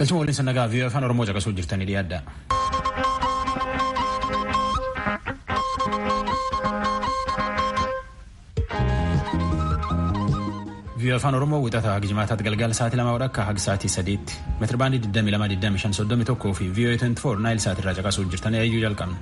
Galchuma waliin sannagaa fi afaan Oromoo caqasuu jirtanii dhiyaadha. Vii'oo afaan Oromoo wixataa gijmaataatti galgala sa'aatii lamaa akka haga sa'aatii sadiitti meetira baandii 22,2531 fi vii'oo 24 naayil sa'aatirraa caqasuu jirtanii eeyyuu jalqabna.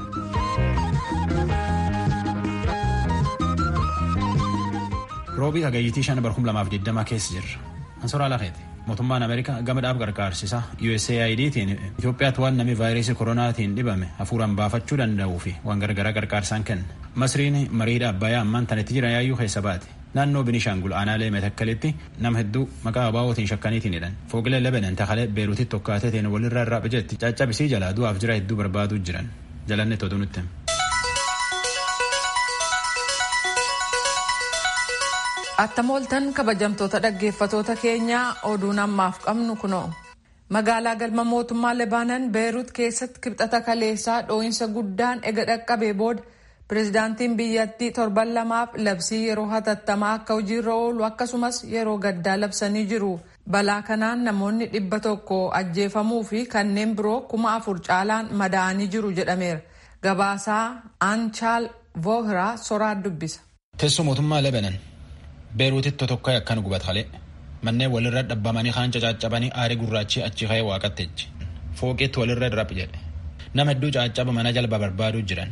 Roobii hagayyitii shan bar 2020 keessa jirra. Ansoraa Lafeeti. Mootummaan Ameerikaa gama dhaab gargaarsisaa USAIDtiin Itoophiyaatti waan namni vaayirasii koronaatiin dhibame hafuuraan baafachuu danda'uu fi waan gargaraa gargaarsaan kenna. Masriin mariidha Abbayyaa ammaan tanitti jiran yaayyuu keessa baate. Naannoo Binishaangul aanaalee Metakkalitti nama hedduu maqaa abaawootiin shakkaniitiin hidhan. Fooqilee Lebanon takalee Beeruutitti tokkaateetiin walirraa irraa bijetti caccabisii jalaa du'aaf jira hedduu barbaaduu jiran. Jalanne tootu nutti. Attamooltan kabajamtoota dhaggeeffatoota keenyaa oduun ammaaf qabnu kunoo. Magaalaa galma mootummaa Lebaanan Beerut keessatti kibxata kaleessaa dhoo'insa guddaan ega dhaqqabee booda pireezidaantiin biyyattii torban lamaaf labsii yeroo hatattamaa akka hojiirra oolu akkasumas yeroo gaddaa labsanii jiru. Balaa kanaan namoonni dhibba tokko ajjeefamuu fi kanneen biroo kuma afur caalaan madaa'anii jiru jedhameera. Gabaasaa Aanchaal Voohiraa soraa dubbisa. Teessoo mootummaa Lebanon. Beeruutitti tokko akkan gubatalee manneen walirra dhabbamanii kaan caccabanii aarii gurraachi achi ka'ee waaqatteechi fooqeetti walirra dirab jedhe nama hedduu caccaba mana jalba barbaaduu jiran.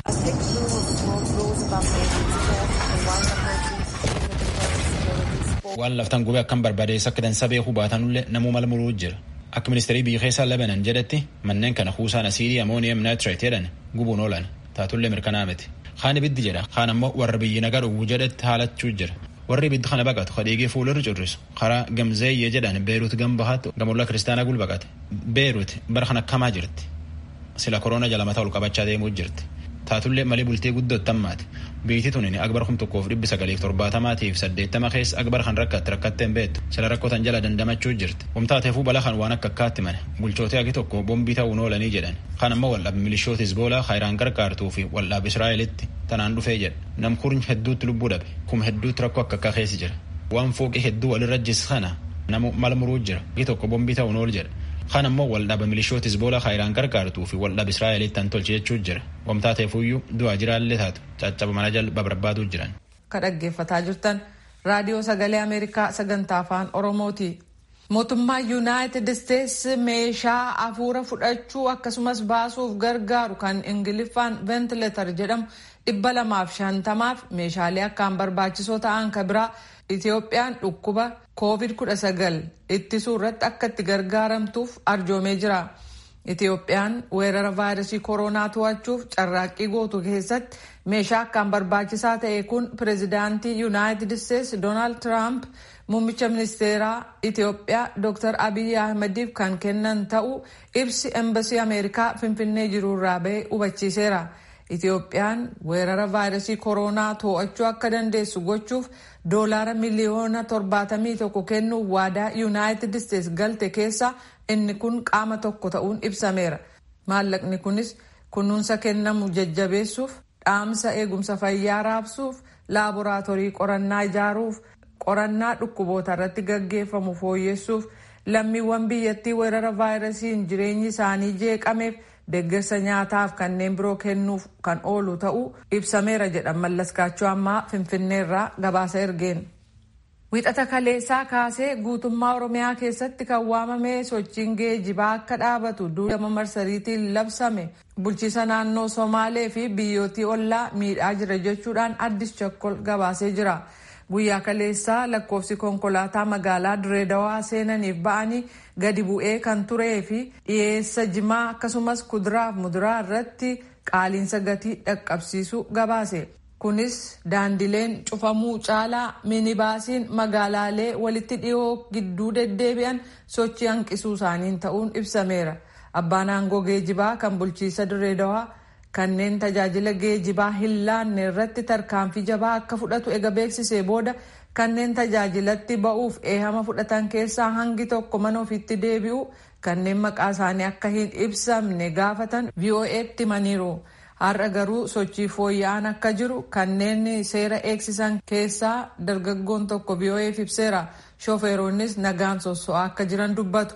waan laftan gubee akkan barbaadeessa akka dansa beekuu baatanullee namuu mala muruu jira akka ministeerii biyya keessaa Lebanon jedhetti manneen kana kuusaan asiidii amooniyam naayitirate jedhan gubuun oolan taatullee mirkanaa miti kaan ibiddi jedha kaan ammoo warra biyyi nagaa dhuguu jedhetti haalachuu jira. warri ibiddi kana baqatu kadhiigee fuulirra currisu karaa gamzeeyye jedhan beeruut gambahaatti gamollaa kiristaanaa gul baqate beeruut bara kana akkamaa jirti sila koroona jala mataa ol qabachaa deemuu jirti taatullee malee bultee guddootti ammaati biitii tunin akbar kum tokkoof dhibbi sagaliif torbaatamaatiif saddeettama keessa akbar kan rakkatti rakkatteen beektu sila rakkootan jala dandamachuu jirti humtaateefuu bala kan waan akka akkaatti mane bulchootee agi tokko bombii ta'uun oolanii jedhan kan ammoo waldhaab milishoota hisboolaa kaayiraan gargaartuu fi waldhaab israa'elitti tanaan dhufee jedha nam kurnya hedduutti lubbuu dhabe kuma hedduutti rakkoo akka akka keessa jira waan fooqii hedduu walirra jis kana namu mala muruu jira agi tokko bombii ta'uun ool jedha kan ammoo waldhaaba milishoota hisboolaa kaayiraan gargaartuu fi waldhaab israa'elitti tan tolche jechuu jira wamtaateefuyyuu du'aa jiraallee taatu caccaba mana jalba barbaaduu jiran. Ka dhaggeeffataa jirtan raadiyoo sagalee Ameerikaa sagantaa afaan Oromooti. Mootummaa Yuunaayitid Isteets meeshaa hafuura fudhachuu akkasumas baasuuf gargaaru kan Ingiliffaan ventileetar jedhamu dhibba lamaaf shantamaaf meeshaalee akkaan barbaachisoo ta'an ka biraa Itoophiyaan dhukkuba COVID-19 ittisuu irratti akka itti gargaaramtuuf arjoomee jira. Itoophiyaan weerara vaayirasii koronaa to'achuuf carraaqqii gootu keessatti meeshaa akkaan barbaachisaa ta'e kun pireezidaantii Yuunaayitid Isteets Doonaald Tiraamp muummicha ministeeraa Itoophiyaa Dr. Abiy Ahmediif kan kennan ta'uu ibsi embasii Ameerikaa Finfinnee jiru irraa bahe hubachiiseera. Itoophiyaan weerara vaayirasii koronaa to'achuu akka dandeessu gochuuf doolaara miliyoona torbaatamii tokko kennuuf waadaa Yuunaayitid Isteets galte keessa inni kun qaama tokko ta'uun ibsameera. Maallaqni kunis kunuunsa kennamu jajjabeessuuf, dhaamsa eegumsa fayyaa raabsuuf, laaboraatoorii qorannaa ijaaruuf, qorannaa dhukkuboota irratti gaggeeffamu fooyyessuuf, lammiiwwan biyyattii weerara vaayirasiin jireenyi isaanii jeeqameef deeggarsa nyaataaf kanneen biroo kennuuf kan oolu ta'uu ibsameera jedhan mallaskaachuu ammaa finfinneerraa gabaasa ergeen. Wixata kaleessaa kaasee guutummaa Oromiyaa keessatti kan waamame sochiin geejibaa akka dhaabatu duudama marsariitiin labsame bulchiisa naannoo Somaalee fi biyyootii ollaa miidhaa jira jechuudhaan addis chakkol gabaasee jira. Guyyaa kaleessaa lakkoofsi konkolaataa magaalaa Direedawaa seenaniif ba'anii gadi bu'ee kan turee fi dhiyeessa jimaa akkasumas kuduraaf muduraa irratti qaaliinsa gatii dhaqqabsiisu gabaase. Kunis daandileen cufamuu caalaa minibaasiin magaalaalee walitti dhiyoo gidduu deddeebi'an sochii hanqisuu isaaniin ta'uun ibsameera. Abbaan aangoo geejibaa kan bulchiisa Direedawaa kanneen tajaajila geejibaa hin laanne irratti tarkaanfii jabaa akka fudhatu ega beeksisee booda kanneen tajaajilatti ba'uuf eehama fudhatan keessaa hangi tokko mana ofiitti deebi'u kanneen maqaa isaanii akka hin ibsamne gaafatan VOA'tti himaniiru. Har'a garuu sochii fooyya'aan akka jiru kanneen seera eegsisan keessaa dargaggoon tokko VOA'f ibseera. Shofeeronnis nagaan sosso'aa akka jiran dubbatu.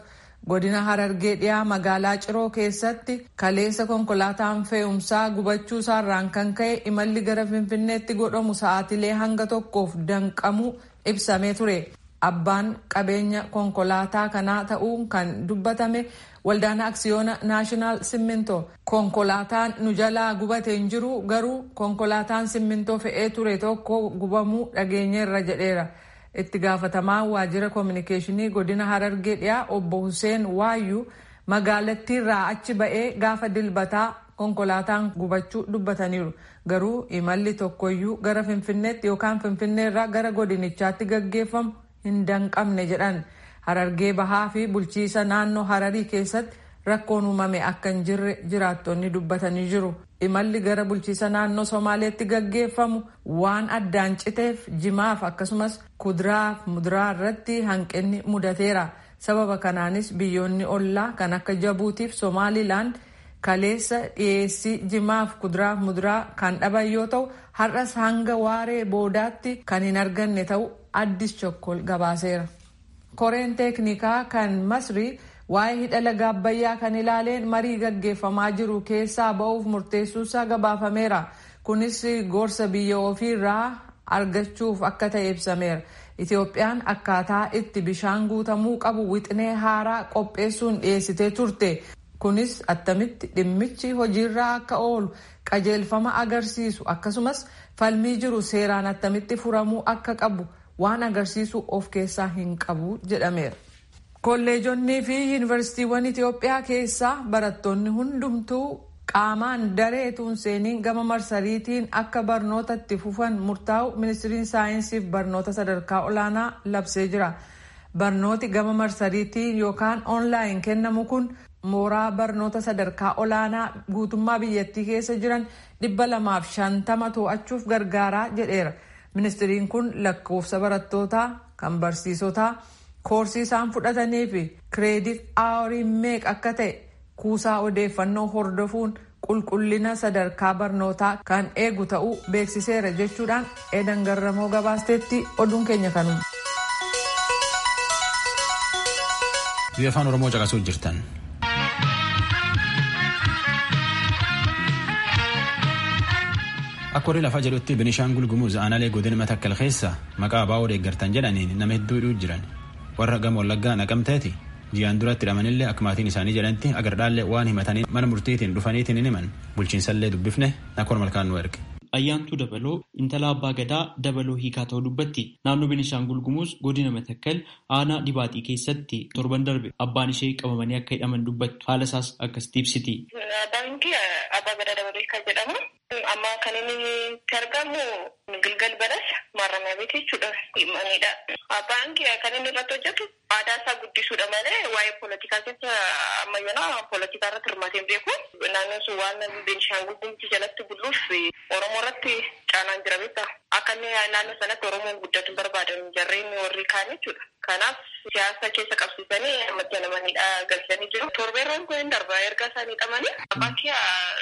godina harargee dhiyaa magaalaa ciroo keessatti kaleessa konkolaataan fe'umsaa gubachuu isaarraan kan ka'e imalli gara finfinneetti godhamu sa'aatilee hanga tokkoof danqamuu ibsamee ture abbaan qabeenya konkolaataa kanaa ta'uun kan dubbatame waldaan aksiyoona naashinaal simminto konkolaataan nu jalaa gubatee hin jiru garuu konkolaataan simmintoo fe'ee ture tokko gubamuu dhageenyeerra jedheera. itti gaafatamaan waajjira koominikeeshinii godina harargee dhiyaa obbo Hussein Waayyuu magaalattiirraa achi ba'ee gaafa dilbataa konkolaataan gubachuu dubbataniiru. Garuu imalli tokkoyyuu gara Finfinneetti yookaan Finfinneerraa gara godinichaatti gaggeeffamu hin danqamne jedhan. Harargee bahaa fi bulchiisa naannoo Hararii keessatti rakkoon uumame akka hin jirre jiraattonni dubbatanii jiru. Imalli gara bulchiisa naannoo Somaaleetti gaggeeffamu waan addaan citeef jimaaf akkasumas kuduraaf muduraa irratti hanqinni mudateera. Sababa kanaanis biyyoonni ollaa kan akka Jabuutiif Somaalilaand kaleessa dhiyeessii jimaaf kuduraaf muduraa kan dhaban yoo ta'u har'as hanga waaree boodaatti kan hin arganne ta'u addis chokkol gabaaseera. Koreen teeknikaa kan Masrii waa'ee hidha laga abbayyaa kan ilaaleen marii gaggeeffamaa jiru keessaa ba'uuf murteessuusaa gabaafameera. Kunis gorsa biyya ofiirraa argachuuf akka ta'e ibsameera. Itoophiyaan akkaataa itti bishaan guutamuu qabu wixinee haaraa qopheessuun dhiyeessitee turte. Kunis attamitti dhimmichi hojiirra akka oolu qajeelfama agarsiisu akkasumas falmii jiru seeraan attamitti furamuu akka qabu waan agarsiisu of keessaa hin qabu jedhameera. kolleejonnii fi yuunivarsiitiiwwan Itoophiyaa keessaa barattoonni hundumtuu qaamaan dareetuun seeniin gama marsariitiin akka barnoota itti fufan murtaa'u ministiriin saayinsii fi barnoota sadarkaa olaanaa labsee jira. Barnooti gama marsariitiin yookaan oonlaayin kennamu kun mooraa barnoota sadarkaa olaanaa guutummaa biyyattii keessa jiran dhibba lamaaf shantama to'achuuf gargaaraa jedheera. Ministiriin kun lakkoofsa barattootaa kan barsiisotaa. koorsii isaan fudhatanii fi kireedit aawarii meeqa akka ta'e kuusaa odeeffannoo hordofuun qulqullina sadarkaa barnootaa kan eegu ta'uu beeksiseera jechuudhaan eedan garramoo gabaasteetti oduun keenya kanuma. biyya afaan oromoo caqasuu jirtan. akka warri lafaa jedhutti binishaangul gumuz aanaalee godina matakkal keessa maqaa abaa'oo deeggartan jedhaniin nama hedduu jiran. warra gama wallaggaa naqamteeti ji'aan duratti hidhamanillee akka maatiin isaanii jedhanitti agardhaallee waan himatanii mana murtiitiin dhufaniitiin hin himan bulchiinsallee dubbifne nakkoon malkaan nu erge. Ayyaantuu Dabaloo intala abbaa gadaa Dabaloo hiikaa ta'uu dubbatti naannoo Beenishaangul Gumuz godina Matakkal aanaa dhibaaxii keessatti torban darbe abbaan ishee qabamanii akka hidhaman dubbattu haala isaas akkasitti ibsiti. Baankii abbaa gadaa Dabaloo hiikaa jedhama. Amma kan inni itti argamu Gilgal Balas maarramaa beekii jechuudha. Himanidha. Baankii kan inni irratti hojjetu aadaa isaa guddisuudha malee waa'ee poolitikaa keessa ammayyoonaa poolitikaa irratti hirmaatee hin beeku. Naannoon sun waan Beenishaangul Gumuz jalatti buluuf Oromoo irratti caanaan jira beektaa. Akka inni naannoo sanatti Oromoon guddatu barbaadan jarreen warri kaan jechuudha. Kanaaf siyaasa keessa qabsiisanii ammatti namanidha galchanii jiru. Torbeerroon kun hin darba erga isaanii hidhamanii baankii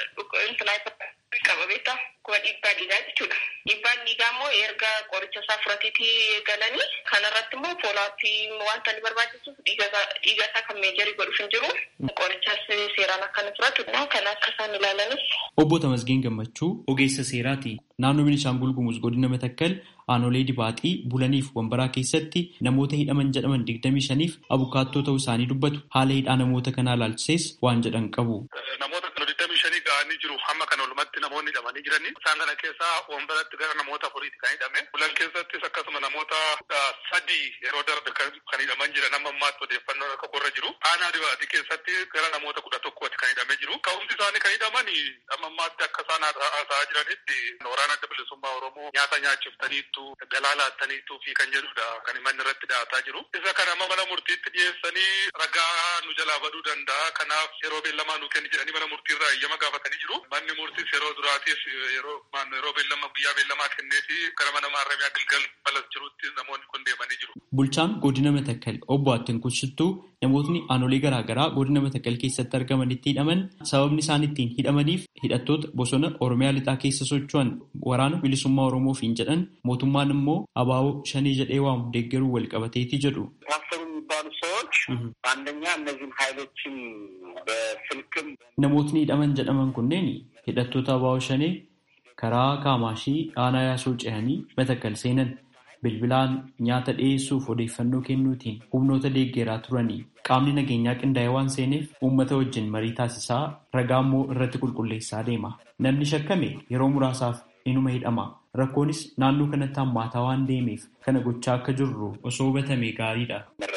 qaba beektaa. Kuwa dhiibbaa dhiigaa jechuudha. Dhiibbaan dhiigaa immoo erga qoricha isaa fudhateetii galanii kanarratti immoo foolaappii wanta inni barbaachisuuf dhiiga isaa kan meejarii godhuuf hin jiru. Qorichas seeraan akka inni fudhatu kan akka isaan ilaalanis. Obbo Tamasgeen Gammachuu ogeessa seeraati. Naannoo Beenishaangul Gumuz godina Matakkal aanolee dibaaxii bulaniif wambaraa keessatti namoota hidhaman jedhaman digdamii shaniif abukaattoo ta'uu isaanii dubbatu haala hidhaa namoota kanaa ilaalchisees waan jedhan qabu. Namoota digdamii shanii ga'anii jiru hamma kana olumatti namoonni hidhamanii jiranii isaan kana keessaa wambaratti gara namoota afuriiti kan hidhame bulan keessattis akkasuma namoota sadii yeroo darbe kan hidhaman jiran amma ammaatti odeeffannoo akka qorra jiru aanaa dibaaxii keessatti gara namoota kudha tokkooti kan hidhamee jiru ka'umsi isaanii kan hidhaman amma ammaatti akka isaan haasa'aa jiranitti waraana adda bilisummaa oromoo nyaata nyaachiftaniittu galaa laattaniittu fi kan jedhudha kan manni irratti dhiyaataa jiru isa kana amma mana murtiitti dhiyeessanii ragaa nu jalaa baduu danda'a kanaaf yeroo beellamaa nu kenni jedhanii mana murtiirraa eeyyama gaafatanii jiru manni murtiis yeroo duraatiif yeroo yeroo beellama guyyaa beellamaa kenneefi gara mana maarramiyaa gilgal balas jirutti namoonni kun deemanii jiru. Bulchaan godina Matakkal obbo Attin Kushittuu namootni aanolee garaagaraa godina Matakkal keessatti argamanitti hidhaman sababni isaan ittiin hidhamaniif hidhattoota bosona Oromiyaa lixaa keessa socho'an waraana bilisummaa Oromoofiin jedhan mootummaan immoo abaaboo shanii jedhee waamu deeggaruu wal qabateeti jedhu. የሚባሉ ሰዎች ሁኔታዎች አንደኛ እነዚህን ኃይሎችን በስልክም namootni hidhaman jedhaman kunneen hidhattoota abaa'oo shanee karaa kaamaashii aanaa yaasoo ce'anii batakkal seenan bilbilaan nyaata dhiyeessuuf odeeffannoo kennuutiin humnoota deeggeraa turanii qaamni nageenyaa qindaa'ee waan seeneef uummata wajjin marii taasisaa ragaa immoo irratti qulqulleessaa deema namni shakkame yeroo muraasaaf inuma hidhama rakkoonis naannoo kanatti hammaataa waan deemeef kana gochaa akka jirru osoo hubatame gaariidha.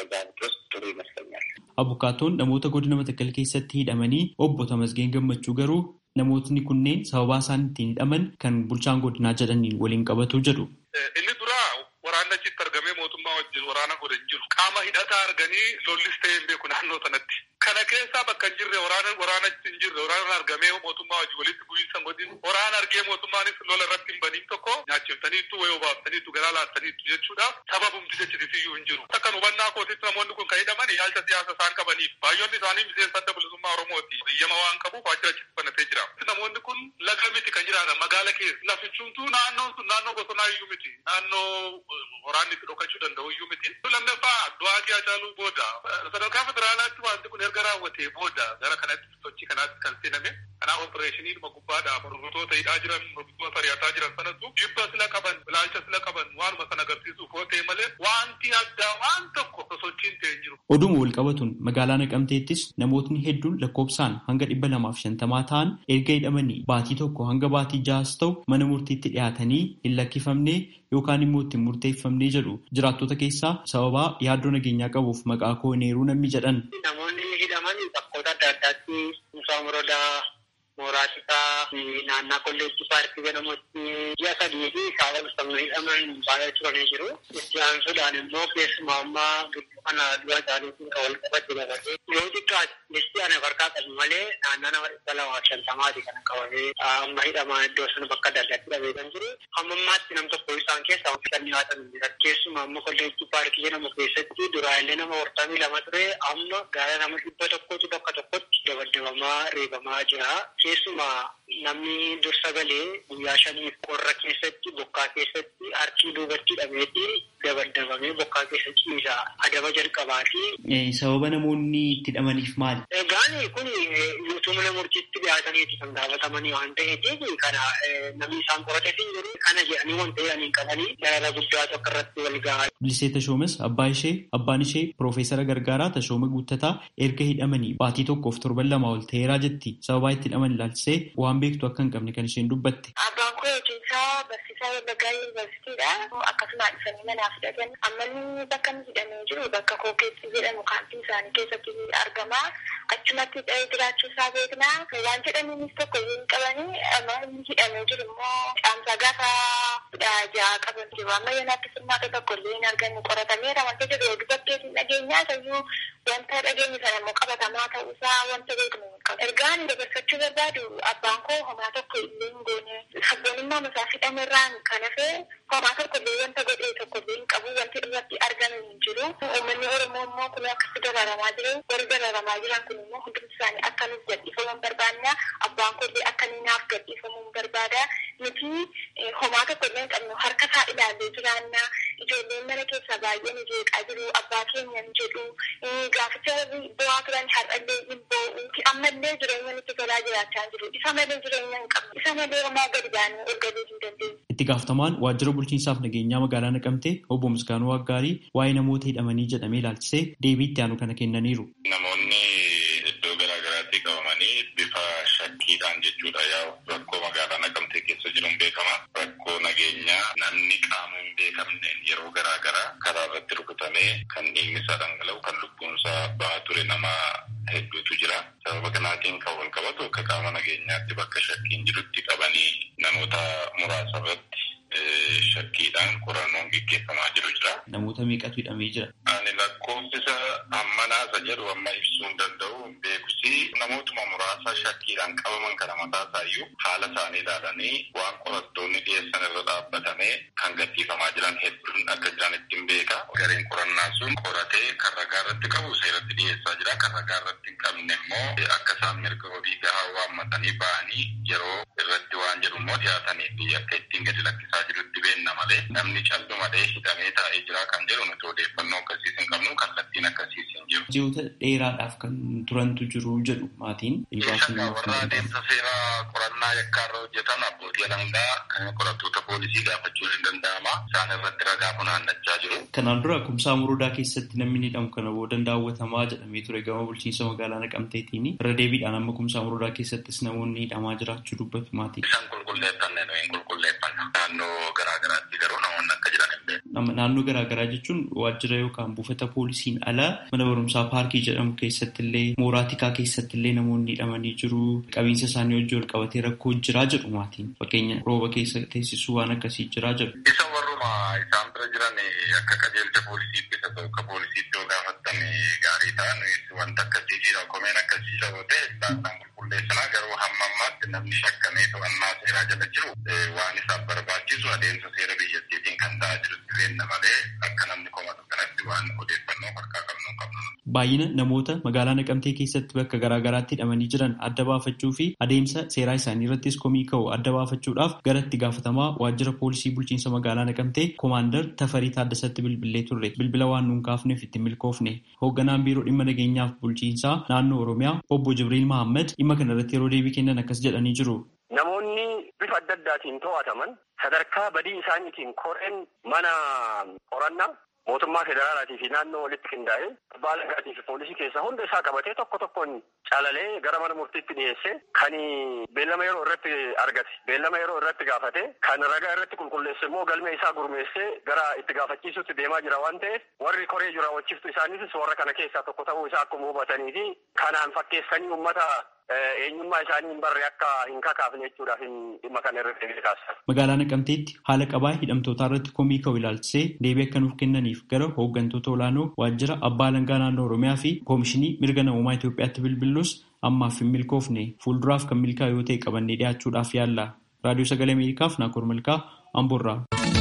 Abukaatoon namoota godina Matakkal keessatti hidhamanii obbo Tamasgeen Gammachuu garuu namootni kunneen sababaa isaan ittiin hidhaman kan bulchaan godinaa jedhaniin waliin qabatu jedhu. Inni duraa waraana achitti argamee mootummaa wajjin waraana godhe hin jiru. Qaama hidhataa arganii lollis ta'ee hin beeku naannoo sanatti. Kana keessaa bakka hin jirre waraana waraana hin jirre waraana argamee mootummaa wajjin walitti bu'iinsa godhin waraana argee mootummaanis lola irratti hin baniin tokko nyaachiftaniitu wayii obaaftaniitu garaa laattaniitu jechuudha. Sababumti jechitisiyyuu hin jiru. Akka hubannaa kootitti namoonni kun kan hidhaman yaalcha siyaasa isaan qabaniif baay'oonni isaanii miseensa adda bilisummaa Oromooti. Biyyama waan qabuuf waajjira achitti banatee jira. Namoonni kun laga miti kan jiraatan magaala keessa. Lafichumtuu naannoon sun naannoo bosonaa iyyuu miti. Naannoo waraanni itti dhokachuu danda'u iyyuu miti. Lammaffaa du'aatii Hacaaluu booda sadarkaa federaalaatti wanti kun erga raawwatee booda gara kanatti sochii kanaatti kan seename. Kanaaf opereeshinii dhuma gubbaadhaa mormitoota hidhaa jiran mormitoota ari'ataa jiran sanatu jibba sila qaban ilaalcha sila qaban waanuma sana agarsiisuuf yoo ta'e malee wanti addaa waan tokko sosochiin ta'e hin jiru. Oduma wal qabatuun magaalaa Naqamteettis namootni hedduun lakkoofsaan hanga dhibba lamaaf shantamaa ta'an erga hidhamanii baatii tokko hanga baatii ja'as ta'u mana murtiitti dhiyaatanii hin lakkifamne yookaan immoo ittiin murteeffamnee jedhu jiraattota keessaa sababaa yaaddoo nageenyaa qabuuf maqaa koo hin eeruu namni jedhan. Namoonni hidhaman bakkoota adda addaatti Musaa Morodaa, Mooraatisaa, naannaa kolleejjii paarkii jedhamutti ji'a sadii fi saala bisamuu hidhaman baay'ee turanii jiru. Itti aansuudhaan immoo keessumaa ammaa gidduu kana du'a isaaniitiin kan wal qabate dabalatee yoo xiqqaate listii ana harkaa qabu malee naannaa nama dhibba lamaa fi shantamaati kan qabamee amma hidhamaa iddoo sana bakka adda addaatti dhabee kan jiru. Amma ammaatti nam tokko isaan keessaa kan dhiyaatan jira. Keessumaa amma kolleejjii paarkii jedhamu keessatti duraalee nama hortamii lama ture amma gara nama dhibba tokkotu bakka tokkotti dabaddabamaa reebamaa jira. Keessumaa namni dursa galee guyyaa shaniif qorra keessatti bokkaa keessatti harkii duubatti hidhameeti dabaddabamee bokkaa keessatti ciisa adaba jalqabaa fi. Sababa namoonni itti hidhamaniif maali? Egaan kun yuutuu mana murtiitti dhiyaataniiti kan gaafatamanii waan ta'eef kana namni isaan qorateef hin jiru kana jedhanii waan ta'anii qabanii darara guddaatu akka irratti wal gahaa. Bilisee Tashoomes abbaa ishee abbaan ishee Piroofeesara Gargaaraa Tashooma Guuttataa erga hidhamanii baatii tokkoof torban lama ol ta'eeraa jetti sababaa itti hidhaman ilaalchisee waan beektu akka hin qabne kan isheen dubbatte. Abbaan koo hojiin isaa barsiisaa Wallaggaa Yuunivarsiitiidha. Akkasuma dhufanii manaaf hidhatan. Ammalli bakka inni hidhamee jiru bakka kookeetti jedhamu kaampii isaanii keessatti argama. Achumatti jiraachuu isaa beekna. Waan jedhaniinis tokko hin qabanii amma inni hidhamee jiru immoo caamsaa gaafa kudha ja'a qaban jiru. Amma yoonaatti furmaata tokko illee hin arganne qoratameera wanta jedhu dubarteetiin dhageenyaa ta'uu wanta dhageenye sana immoo qabatamaa ta'uusaa wanta beeknu hin qabu. Ergaan dabarsachuu barbaadu abbaan koo homaa tokko illee hin goone sabboonummaa masaa hidhamerraan kan hafe homaa tokko illee wanta godhee tokko illee hin qabu wanti irratti argame hin jiru. Uummanni Oromoo immoo kun akkasi dararamaa jiru. Warri dararamaa jiran kun immoo hundumti isaanii akka nuuf gadhiifaman barbaanna. Abbaan koo illee akka inni naaf gadhiifamuun barbaada. Nuti homaa tokko illee hin qabnu harka isaa ilaallee jiraanna. Ijoolleen mana keessaa baay'een jeeqaa jiru. Abbaa keenya hin jedhu. Gaaficha bu'aa turan har'allee hin boo'u. Ammallee jireenya nutti tolaa jiraachaa jiru. Isa malee jireenya hin qabnu. Isa malee homaa gadi baanee ol galuu hin dandeenyu. Itti gaafatamaan waajjira bulchiinsaaf nageenyaa magaalaa Naqamtee obbo Misgaanuu Waggaarii waa'ee namoota hidhamanii jedhamee ilaalchisee deebii itti aanu kana kennaniiru. Namoonni iddoo garaa garaatti qabamanii bifa shakkiidhaan jechuudha yaa'u rakkoo magaalaa Naqamtee keessa jiruun beekama. Rakkoo nageenyaa namni qaama hin beekamneen yeroo garaa garaa karaa irratti rukutamee kan dhiigni isaa dhangala'u kan lubbuun isaa bahaa ture nama hedduutu jira. Sababa kanaatiin kan wal qabatu akka qaama nageenyaatti bakka shakkiin jirutti qabanii namoota muraasa irratti shakkiidhaan qorannoon gaggeeffamaa jiru jira. Namoota meeqatu hidhamee jira? Ani lakkoofsisa amma naasa jedhu amma ibsuu hin danda'u beekus jedhutti namootuma muraasa shakkiidhaan qabaman kana mataa isaayyuu haala isaanii ilaalanii waan qorattoonni dhiyeessan irra dhaabbatamee kan gadhiifamaa jiran hedduun akka jiran ittiin beeka. Gareen qorannaa sun qoratee kan ragaa irratti qabu seeratti dhiyeessaa jira. Kan ragaa irratti hin qabne immoo akka isaan mirga wabii gahaa waammatanii ba'anii yeroo irratti waan jedhu immoo dhiyaatanii fi akka ittiin gadi lakkisaa jirutti beenna malee namni callumadhee hidhamee taa'ee jira kan jedhu nuti odeeffannoo akkasiis hin qabnu kallattiin akkasiis hin jiru. Ji'oota dheeraadhaaf kan turantu jiru jedhu maatiin. Warra adeemsa seeraa qorannaa yakkaarra hojjetan abbootii alangaa qorattoota poolisii gaafachuun hin danda'ama. Isaan irratti ragaa funaannachaa jiru. Kanaan dura kumsaa murudaa keessatti namni ni hidhamu kana booda daawwatamaa jedhamee ture gama bulchiinsa magaalaa Naqamteetiin irra deebiidhaan amma kumsaa murudaa keessattis namoonni hidhamaa jiraachuu dubbatu maatii. Isaan qulqulleeffanne nuyi hin qulqulleeffanna. Naannoo garaagaraatti garuu namoonni akka jiran hin beeku. Naannoo garaagaraa jechuun waajjira yookaan buufata poolisiin ala mana barumsaa paarkii jedhamu keessatti illee mooraa tikaa keessatti illee namoonni hidhamanii jiru. Qabiinsa isaanii wajjin wal qabatee rakkoo jiraa jedhu maatiin. Fakkeenya rooba keessa teessisuu waan akkasii jiraa jedhu. Isa warruma isaan bira jiran akka qajeelcha poolisiitti isa tokko poolisiitti yoo gaafattan gaarii ta'an wanta akkasii jira komeen akkasii jira yoo ta'e isaan qulqulleessanaa garuu hamma ammaatti namni shakkamee to'annaa seeraa jala jiru waan isaaf barbaachisu adeemsa seera biyyattiitiin kan ta'aa jirutti beenna malee akka namni komatu kanatti waan odeeffannoo harkaa qabnu hin qabnu. Baay'ina namoota magaalaa Naqamtee keessatti bakka garaagaraatti hidhamanii jiran adda baafachuu fi adeemsa seeraa isaanii irrattis komii ka'u adda baafachuudhaaf gara itti gaafatamaa waajjira poolisii bulchiinsa magaalaa Naqamtee koomaandar Tafarii Taaddasatti bilbilee turre. Bilbila waan nuun kaafneef itti milkoofne. Hoogganaan biiroo dhimma nageenyaaf bulchiinsaa naannoo Oromiyaa obbo Jibriil Mahammad dhimma kana irratti yeroo deebii kennan akkas jedhanii jiru. Namoonni bifa adda addaatiin to'ataman sadarkaa badii isaaniitiin koreen mana qorannaa mootummaa federaalaatii fi naannoo walitti qindaa'ee abbaa alangaatii fi poolisii keessaa hunda isaa qabatee tokko tokkoon calalee gara mana murtiitti dhiyeesse kan beellama yeroo irratti argate beellama yeroo irratti gaafate kan ragaa irratti qulqulleesse immoo galmee isaa gurmeessee gara itti gaafachiisutti deemaa jira waan ta'eef warri koree jiru raawwachiiftu isaaniitis warra kana keessaa tokko ta'uu isaa akkuma hubatanii fi kanaan fakkeessanii uummata eenyummaa isaanii hin barre akka hin kakaafne jechuudhaaf dhimma kana irratti beekaasa. Magaalaa Naqamteetti haala qabaa hidhamtootaa irratti komii ka'u ilaalchisee deebii akka nuuf kennaniif gara hooggantoota olaanoo waajjira abbaa alangaa naannoo Oromiyaa fi koomishinii mirga namummaa Itoophiyaatti bilbiluus ammaaf hin milkoofne fuulduraaf kan milkaa'u yoo ta'e qabannee dhiyaachuudhaaf yaalla. Raadiyoo Sagalee Ameerikaaf Naakoor Malkaa Amboorraa.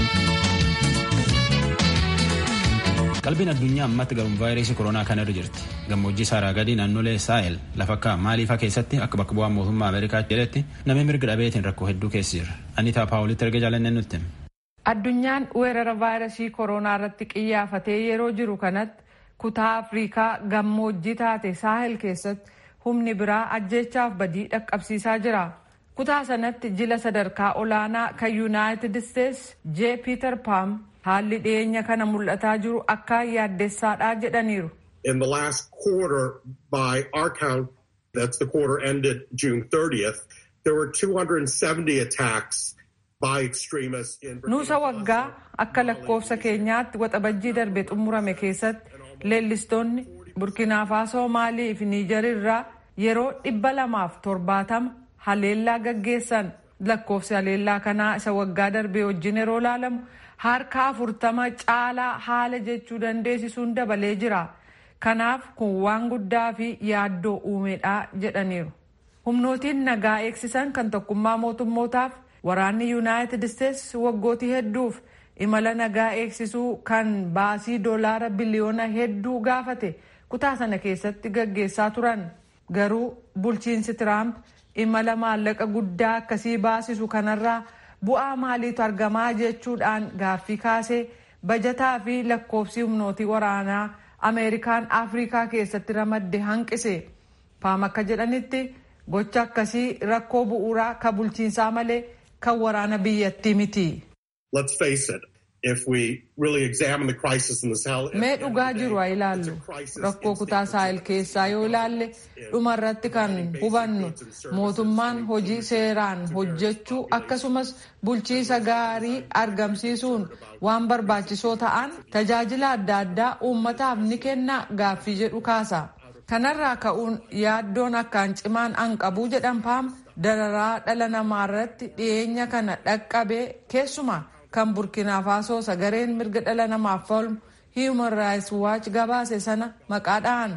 qalbiin addunyaa ammatti garuun vaayirasii koronaa kana irra jirti gammoojjii saaraa gadii naannolee saahel lafa akka maaliifaa keessatti akka bakka bu'aa mootummaa ameerikaa jedhetti namni mirga dhabeetiin rakkoo hedduu keessa jira anitaa paawulitti erga jaalannee nutti. addunyaan weerara vaayirasii koronaa irratti qiyyaafatee yeroo jiru kanatti kutaa afriikaa gammoojjii taate saahel keessatti humni biraa ajjeechaaf badii dhaqqabsiisaa jira. kutaa sanatti jila sadarkaa olaanaa kan yuunaayitid isteetsi jee piiter paam haalli dhiyeenya kana mul'ataa jiru akka yaaddessaadha jedhaniiru. In the last quarter, by our count, that's the quarter ended June 30th, there were 270 attacks by extremists in Nuusa waggaa akka lakkoofsa keenyaatti waxabajjii darbe xumurame keessatti leellistoonni burkinaa faasoo maalii fi niijar irraa yeroo dhibba lamaaf torbaatama haleellaa gaggeessan lakkoofsi haleellaa kanaa isa waggaa darbe wajjin yeroo ilaalamu harka afurtama caalaa haala jechuu dandeessisuun dabalee jira. Kanaaf kun waan guddaa fi yaaddoo uumedha jedhaniiru. Humnootiin nagaa eegsisan kan tokkummaa mootummootaaf waraanni yuunaayitid isteetsi waggootii hedduuf imala nagaa eegsisuu kan baasii doolaara biliyoona hedduu gaafate kutaa sana keessatti gaggeessaa turan. Garuu bulchiinsi Tiraamp imala maallaqa guddaa akkasii baasisu kanarraa bu'aa maaliitu argamaa jechuudhaan gaaffii kaasee bajataa fi lakkoofsi humnootii waraanaa ameerikaan afrikaa keessatti ramadde hanqise paam akka jedhanitti gocha akkasii rakkoo bu'uuraa ka bulchiinsaa malee kan waraana biyyattii miti. Let's face it. If we really examine the crisis in the Sahel, Mee dhugaa jiru haa ilaallu. Rakkoo kutaa saahil keessaa yoo ilaalle dhuma irratti kan hubannu mootummaan hojii seeraan hojjechuu akkasumas bulchiisa gaarii argamsiisuun waan barbaachisoo ta'an tajaajila adda addaa uummataaf ni kenna gaaffii jedhu kaasa. Kanarraa ka'uun yaaddoon akkaan cimaan an qabu jedhan paam dararaa dhala namaa irratti dhiyeenya kana dhaqqabee keessumaa kan burkina faasoo sagareen mirga dhala namaaf falmu human rights watch gabaase sana maqaadhaan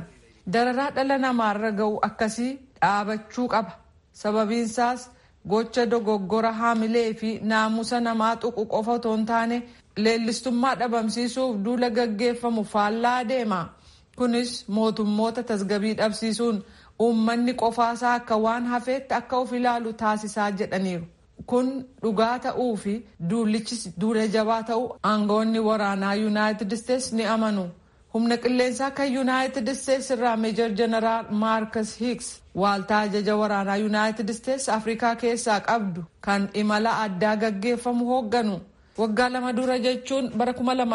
dararaa dhala namaarra ga'u akkasii dhaabachuu qaba sababiinsaas gocha dogoggora haamilee fi naamusa namaa tuqu qofa otoo hin taane leellistummaa dhabamsiisuuf duula gaggeeffamu faallaa deema kunis mootummoota tasgabii dhabsiisuun uummanni qofaasaa akka waan hafeetti akka of ilaalu taasisaa jedhaniiru kun dhugaa ta'uu fi duullichis duula jabaa ta'uu aangoonni waraanaa yuunaayitid isteets ni amanu humna qilleensaa kan yuunaayitid isteets irraa meejor jeneraal maarkas hiiks waaltaa ajaja waraanaa yuunaayitid isteets afrikaa keessaa qabdu kan imala addaa gaggeeffamu hoogganu waggaa lama dura jechuun bara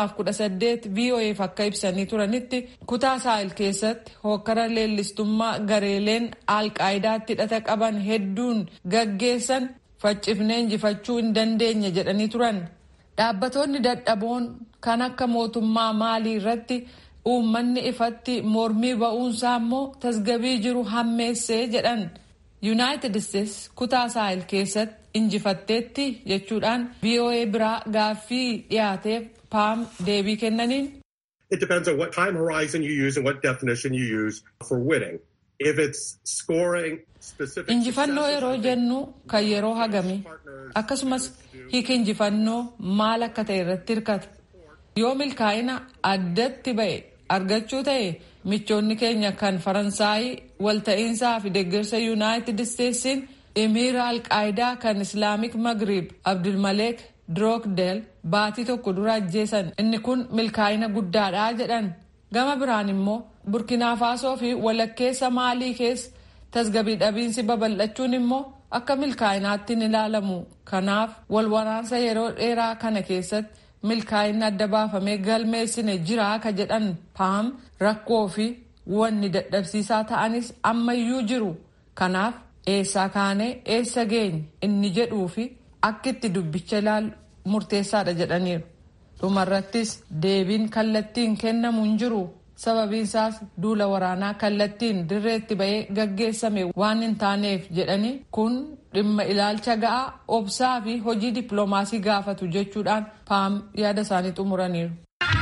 2018 voaf akka ibsanii turanitti kutaa saahil keessatti hokkara leellistummaa gareeleen alqaayidaatti hidhata qaban hedduun gaggeessan faccifnee injifachuu hin dandeenye jedhanii turan dhaabbatoonni dadhaboon kan akka mootummaa maalii irratti uummanni ifatti mormii ba'uunsaa immoo tasgabii jiru hammeessee jedhan yuunaayitid isteets kutaa saahil keessatti injifatteetti jechuudhaan voa biraa gaaffii dhiyaateef paam deebii kennaniin. It depends on what time horizon you use and what definition you use for winning. If it's scoring specific Injifannoo yeroo jennu kan yeroo hagami akkasumas hiika injifannoo maal akka ta'e irratti hirkata. Yoo milkaa'ina addatti ba'e argachuu ta'e michoonni keenya kan faransaayii walta'iinsaa fi deeggarsa yuunaayitid isteetsiin imiira alqaayidaa kan islaamik magrib abdulmaleek droogdeel baatii tokko dura ajjeesan inni kun milkaa'ina guddaadha jedhan gama biraan immoo burkinaa faasoo fi walakkeessa maalii keessa tasgabii dhabiinsi babal'achuun immoo akka milkaa'inaatti ni ilaalamu kanaaf wal waraansa yeroo dheeraa kana keessatti milkaa'inni adda baafamee galmeessine jira ka jedhan paam rakkoo fi wanni dadhabsiisaa ta'anis ammayyuu jiru kanaaf eessaa kaanee eessa geenye inni jedhuu fi akka itti dubbicha ilaalu murteessaadha jedhaniiru dhumarrattis deebiin kallattiin kennamu hin jiru sababiinsaas duula waraanaa kallattiin dirreetti ba'ee gaggeessame waan hin taaneef jedhanii kun dhimma ilaalcha ga'aa obsaa fi hojii dippiloomaasii gaafatu jechuudhaan paam yaada isaanii xumuraniiru.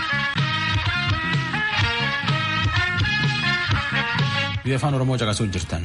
biyya afaan oromoo caqasuu jirtan.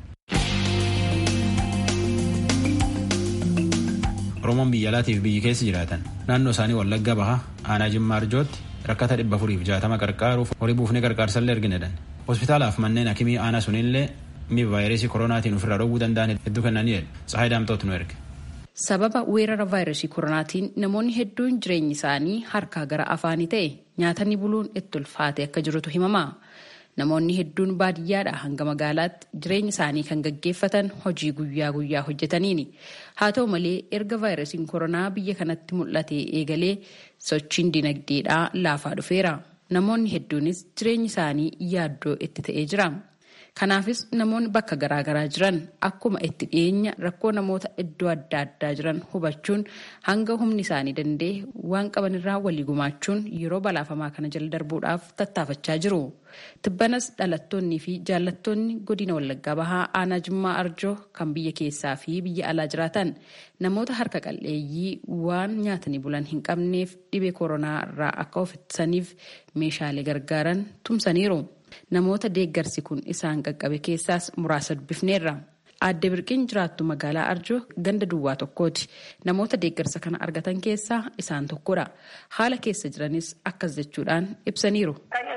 oromoon biyya alaatiif biyyi keessa jiraatan naannoo isaanii wallagga baha aanaa jimmaa arjootti rakkata dhibba afuriif jaatama qarqaaruuf horii buufnee qarqaarsallee arginedhan hospitaalaaf manneen hakimii aanaa sunillee mi'a vaayirasii koronaatiin ofirraa dhowwuu danda'an hedduu kennanii tsahaay daamtoot nu erge. sababa weerara vaayirasii koronaatiin namoonni hedduun jireenyi isaanii harkaa gara afaanii ta'e nyaatanii buluun itti ulfaate akka jirutu himama. namoonni hedduun baadiyyaadha hanga magaalaatti jireenya isaanii kan gaggeeffatan hojii guyyaa guyyaa hojjetaniini haa ta'u malee erga vaayirasiin koronaa biyya kanatti mul'ate eegalee sochiin dinagdeedhaa laafaa dhufeera namoonni hedduunis jireenyi isaanii yaaddoo itti ta'ee jira kanaafis namoonni bakka garaagaraa jiran akkuma itti dhiyeenya rakkoo namoota iddoo adda addaa jiran hubachuun hanga humni isaanii danda'e waan qabanirraa walii gumaachuun yeroo balaafamaa kana jala darbuudhaaf tattaafachaa jiru. tibbanas dhalattoonnii fi jaallattoonni godina wallaggaa bahaa aanaa jimmaa arjoo kan biyya keessaa fi biyya alaa jiraatan namoota harka qal'eeyyii waan nyaatanii bulan hin qabneef dhibee koronaa irraa akka of ittisaniif meeshaalee gargaaran tumsaniiru namoota deeggarsi kun isaan qaqqabe keessaas muraasa dubbifneerra. Aadde Birqiin jiraattu magaalaa Arjoo ganda duwwaa tokkooti. Namoota deeggarsa kana argatan keessaa isaan tokkodha. Haala keessa jiranis akkas jechuudhaan ibsaniiru.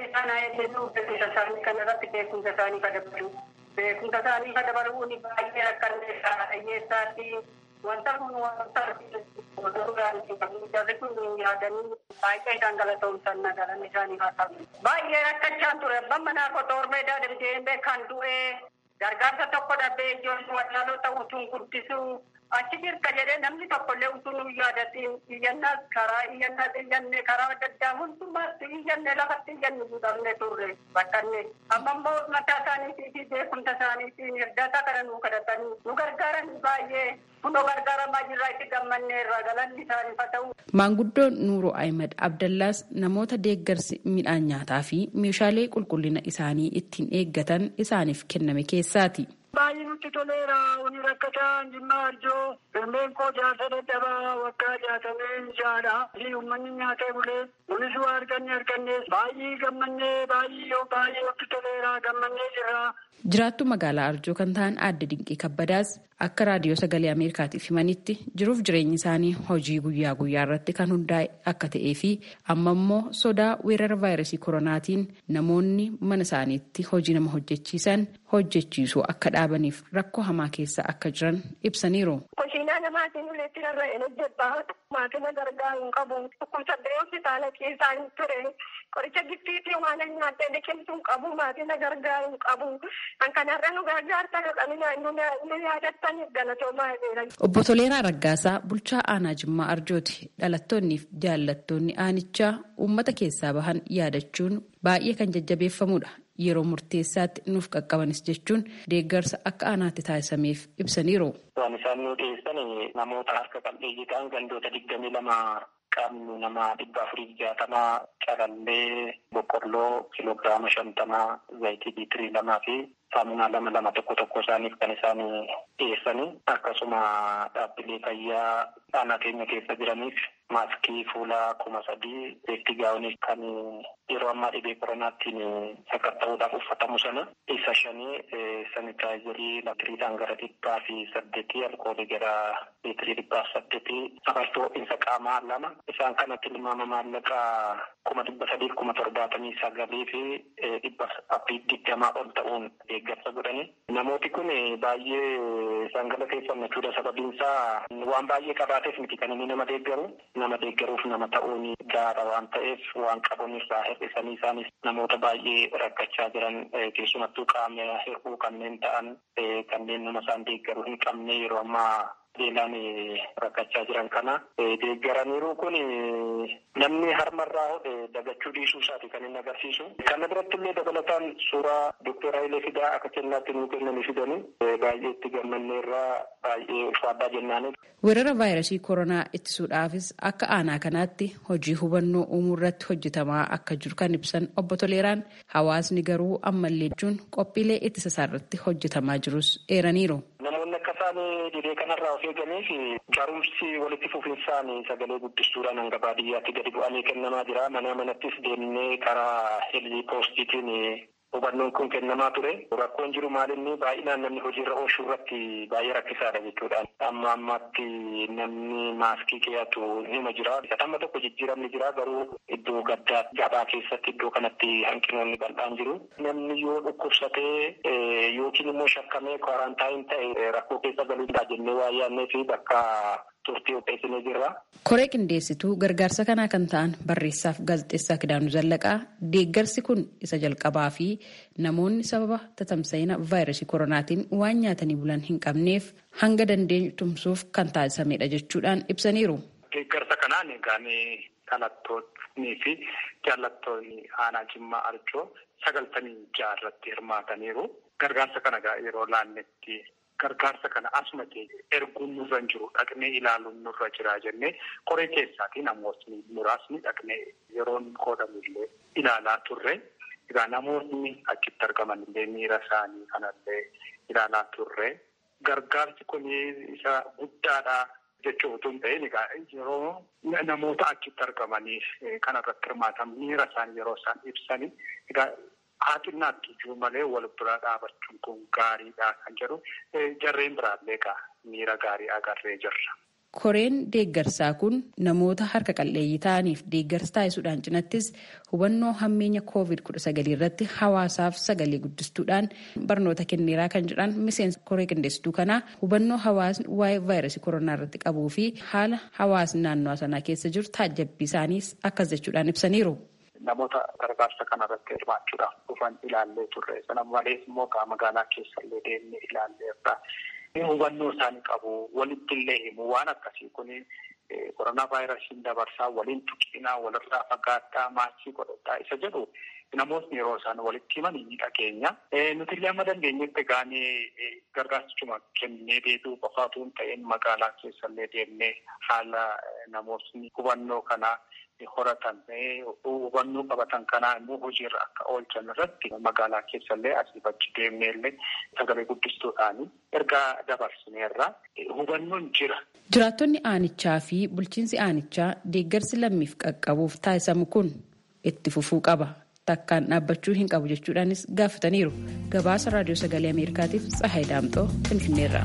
beekumsa isaanii ka dabalu beekumsa isaanii ka dabaluun baay'ee rakkanneessaa dhiyyeessaatti wanta kun wanta jarri kun yaadanii baay'ee isaan galatoomsan nagalan isaanii haa ta'u. Baay'ee rakkachaan ture abbaan manaa koo toormeedaa deemtee kan du'ee gargaarsa tokko dhabbee ijoollee wallaalota utuun guddisuu achi jirka jedhee namni tokkollee utuu nu yaadatiin iyyannaas karaa iyyannaa iyyanne karaa adda addaa hundumaatti iyyanne lafatti iyyanne gudhamne turre bakkanne amma immoo mataa isaaniitii fi beekumsa isaaniitiin hirdaata kana nu kadhatanii nu gargaaran baay'ee kunoo gargaaramaa jirraa itti gammanneerra galanni isaaniif haa ta'u. Maanguddoon Nuuroo Ahimad Abdallaas namoota deeggarsi midhaan nyaataa fi meeshaalee qulqullina isaanii ittiin eeggatan isaaniif kenname keessaati. Baay'ee nutti toleera. Uni rakkataan jimmaa arjoo Harmeen koo jaarsa dadhabaa waggaa jaatamee jaadha. Uummanni nyaatee bulee nunis waa arganne arganne baay'ee gammannee baay'ee yoo baay'ee waqti toleeraa gammannee jirra. Jiraattu magaalaa Arjoo kan ta'an aadde Dinqii Kabbadaas akka raadiyoo sagalee Ameerikaatiif himanitti jiruuf jireenyi isaanii hojii guyyaa guyyaa irratti kan hundaa'e akka ta'ee fi amma immoo sodaa weerara vaayirasii koronaatiin namoonni mana isaaniitti hojii nama hojjechiisan hojjechiisuu akka dhaabaniif rakkoo hamaa keessa akka jiran ibsaniiru. Kushiinaa namaatiin uleetti rarra'een hojjedhaa maatina gargaaru hin qabu dhukkubsadde hospitaala keessaa hin ture qoricha giftiitii waan nyaattee liqimsu hin qabu maatina gargaaru hin qabu kan kanarra nu gargaartan nu yaadattan galatoomaa jira. Obbo Toleeraa Raggaasaa bulchaa aanaa Jimmaa Arjooti dhalattoonnii fi jaallattoonni aanichaa uummata keessaa bahan yaadachuun baay'ee kan jajjabeeffamudha. Yeroo murteessaatti nuuf qaqqabanis jechuun deeggarsa akka aanaatti taasisameef ibsaniiru. Waan isaan nu dhiyeessan namoota harka qalleeyyii ta'an gandoota digdamii lama qabnu nama dhibba afurii jaatamaa calallee boqqolloo kiloogiraama shantamaa zayitii liitirii lamaa fi saamunaa lama lama tokko tokko isaaniif kan isaan dhiyeessanii akkasuma dhaabbilee fayyaa aanaa keenya keessa jiraniif maaskii fuulaa kuma sadii beekti gaa'onii kan yeroo ammaa dhibee koronaattiin sakatta'uudhaaf uffatamu sana isa shanii sanitaayizarii liitiriidhaan gara dhibbaa fi saddeetii alkoolii gara liitirii dhibbaa saddeetii safartuu ho'iinsa qaamaa lama isaan kanatti tilmaama maallaqaa kuma dhibba sadii kuma torbaatamii sagalii fi dhibba afurii digdamaa ol ta'uun deeggarsa godhani. Namooti kun baay'ee sangala keessammachuudha sababiin isaa waan baay'ee qabaateef miti kan inni nama deeggaru nama deeggaruuf nama ta'uun gaara waan ta'eef waan qabuun irraa hir'isanii isaanis namoota baay'ee rakkachaa jiran keessumattuu qaama hir'uu kanneen ta'an kanneen nama isaan deeggaruu hin qabne yeroo ammaa beelaan rakkachaa jiran kana deeggaraniiru kun namni harmarraa hodhe dagachuu dhiisuu isaati kan inni agarsiisu. Kana biratti illee dabalataan suuraa Dookter Hayilee Fidaa akka kennaatti nuu kennanii fidanii baay'ee itti gammanneerraa baay'ee ulfaadhaa jennaani. Weerara vaayirasii koronaa ittisuudhaafis akka aanaa kanaatti hojii hubannoo uumuu irratti hojjetamaa akka jiru kan ibsan obbo Toleeraan hawaasni garuu ammallee jechuun qophiilee ittisa isaa irratti hojjetamaa jirus eeraniiru. Namoonni akka isaan dhibee kanarraa of eeganiif barumsi walitti fufinsaan sagalee guddistuudhaan hanga baadiyyaatti gadi bu'anii kennamaa jira. Mana manattis deemnee karaa helii poostiitiin hubannoon kun kennamaa ture. Rakkoon jiru maalinni baay'inaan namni hojiirra oolchuu irratti baay'ee rakkisaadha jechuudha. Amma ammaatti namni maaskii keeyatu nima jira. Amma tokko jijjiiramni jira garuu iddoo gaddaa gabaa keessatti iddoo kanatti hanqinoonni bal'aan jiru. Namni yoo dhukkubsatee yookiin immoo shakkamee kwaaraantaayin ta'e rakkoo keessa galuu danda'a jennee waa yaadnee fi bakka turtii qopheessinee jirra. Koree qindeessituu gargaarsa kanaa kan ta'an barreessaaf gaazexeessaa Kidaanuu Zallaqaa deeggarsi kun isa jalqabaa fi namoonni sababa tatamsa'ina vaayirasii koronaatiin waan nyaatanii bulan hin qabneef hanga dandeenyu tumsuuf kan taasisamedha jechuudhaan ibsaniiru. Deeggarsa kanaan egaan dhalattoonnii fi jaallattoonni aanaa Jimmaa Arjoo sagaltamii ja'a irratti hirmaataniiru. Gargaarsa kana yeroo laannetti gargaarsa kana asuma erguun nurra hin jiru dhaqnee ilaaluun nurra jira jennee koree keessaatii namootni muraasni dhaqnee yeroon qoodamillee ilaalaa turre. Egaa namoonni achitti argaman illee miira isaanii kanallee ilaalaa turre. Gargaarsi kun isa guddaadha jechuu utuu hin ta'in egaa yeroo namoota achitti argamanii kanarratti hirmaatan miira isaanii yeroo isaan ibsanii egaa haa xinnaatti iyyuu malee wal bira dhaabachuun kun gaariidha kan jedhu jarreen biraallee egaa miira gaarii agarree jirra. Koreen deeggarsaa kun namoota harka qalleeyyii ta'aniif deeggarsa taasisuudhaan cinattis hubannoo hammeenya koovid kudha sagalii irratti hawaasaaf sagalee guddistuudhaan barnoota kenneeraa kan jedhan miseensa koree qindeessituu kanaa hubannoo hawaasni waa'ee vaayirasii koronaa irratti qabuu fi haala hawaasni naannoo sanaa keessa jiru taajjabbii isaaniis akkas jechuudhaan ibsaniiru. Namoota gargaarsa kanarratti hirmaachuudhaaf dhufan ilaallee turre. Sana malees immoo magaalaa keessallee deemnee ilaalleerra. Hubannoo isaanii qabu. Walitti illee himu. Waan akkasii kun koronaa vaayirasiin dabarsaa waliin tuqinaa walirraa fagaattaa maaskii godhataa isa jedhu namootni yeroo isaan walitti himan ni dhageenya. Nuti illee amma dandeenyetti gaanii gargaarsichuma kennee deebi'uu qofaatu hin ta'in magaalaa keessallee deemnee haala namootni hubannoo kanaa horatan hubannoo qabatan kanaa immoo hojiirra akka oolchan irratti magaalaa keessallee asii achi deemnee illee sagalee guddistuudhaan ergaa dabarsineerra hubannoon jira. Jiraattonni aanichaa fi bulchiinsi aanichaa deeggarsi lammiif qaqqabuuf taasisamu kun itti fufuu qaba. Takkaan dhaabbachuu hin qabu jechuudhaanis gaafataniiru. Gabaasa raadiyoo sagalee Ameerikaatiif Tsahaay Daamxoo Finfinneerra.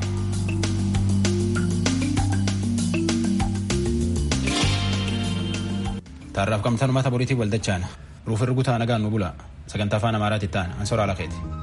Taarraaf qabxanummaa boriitiif waldachaan ruuf irra gutaa nagaan nu bula sagantaa afaan amaaraatti ta'an ansoraa lakeeti.